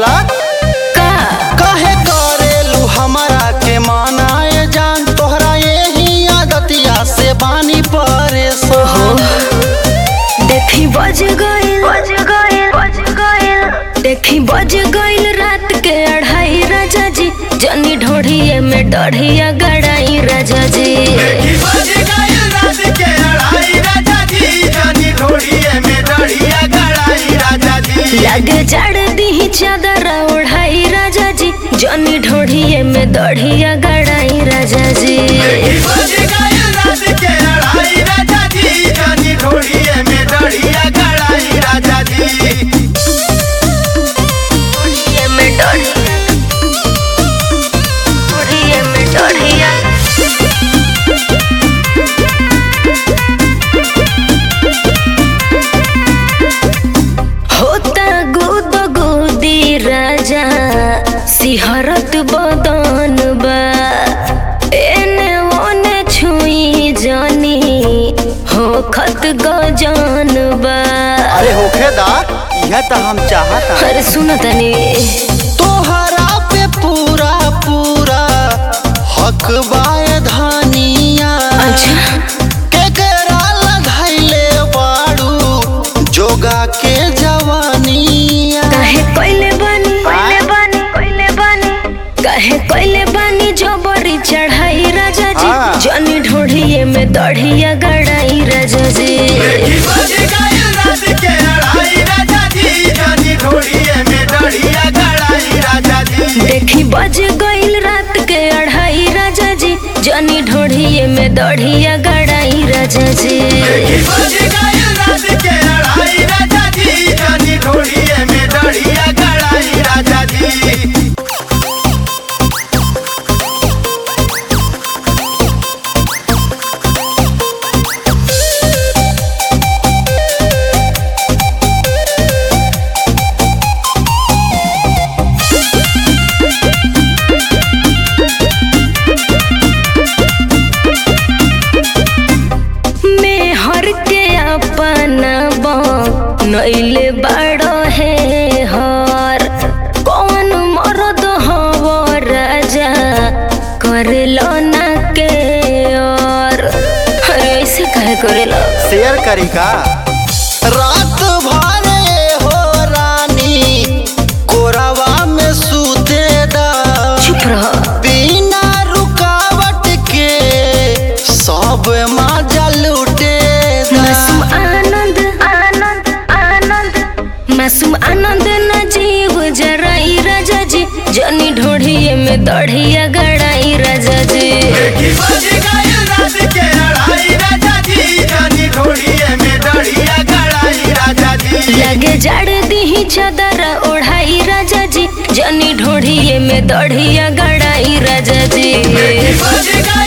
बोला का काहे करेलू हमरा के मनाए जान तोहरा यही आदतिया से बानी परेशान देखी बज गइल बज गइल बज गइल देखी बज गइल रात के अढ़ाई राजा जी जनी ढोढ़िए में डढ़िया गड़ाई राजा जी लगे जड़ दी चादर ओढ़ाई राजा जी जनी ढोढ़िए में दढ़िया गड़ाई राजा जी ढोढ़िए में दढ़िया ढोढ़िए में दढ़िया होता गुद गुदी राजा सिहरत बदन बा एने ओने छुई जानी हो खत गजन बा अरे होखे दा यह तो हम चाहता अरे सुन तनी तोहरा पे पूरा पूरा हक बाए धानिया अच्छा केकरा लगाइले बाड़ू जोगा के जवानिया काहे कोइले बानी कोइले बानी कोइले बानी काहे कोइले बानी जबरी चढ़ाई राजा जी हाँ। जनी ढोढ़िए में दढ़िया गड़ाई राजा जी देखी बज गइल रात के अढ़ाई राजा जी जनी ढोढ़िए में दढ़िया गड़ाई राजा जी में हर के अपना नैले बड़ो है हर कौन मरद हव राजा करेलो ना के और अरे ऐसे कहे करेलो शेयर करी का रात भरे हो रानी कोरावा में सूते दा चुप रहो बिना रुकावट के सब मजा लूटे मासूम आनंद आनंद आनंद मासूम आनंद न जीव जराई राजा जी जनी ढोढ़िए में दढ़िया गड़ाई राजा जी लगे जड़ दी चादर ओढ़ाई राजा जी जनी ढोढ़िए में दढ़िया गड़ाई राजा जी बज गए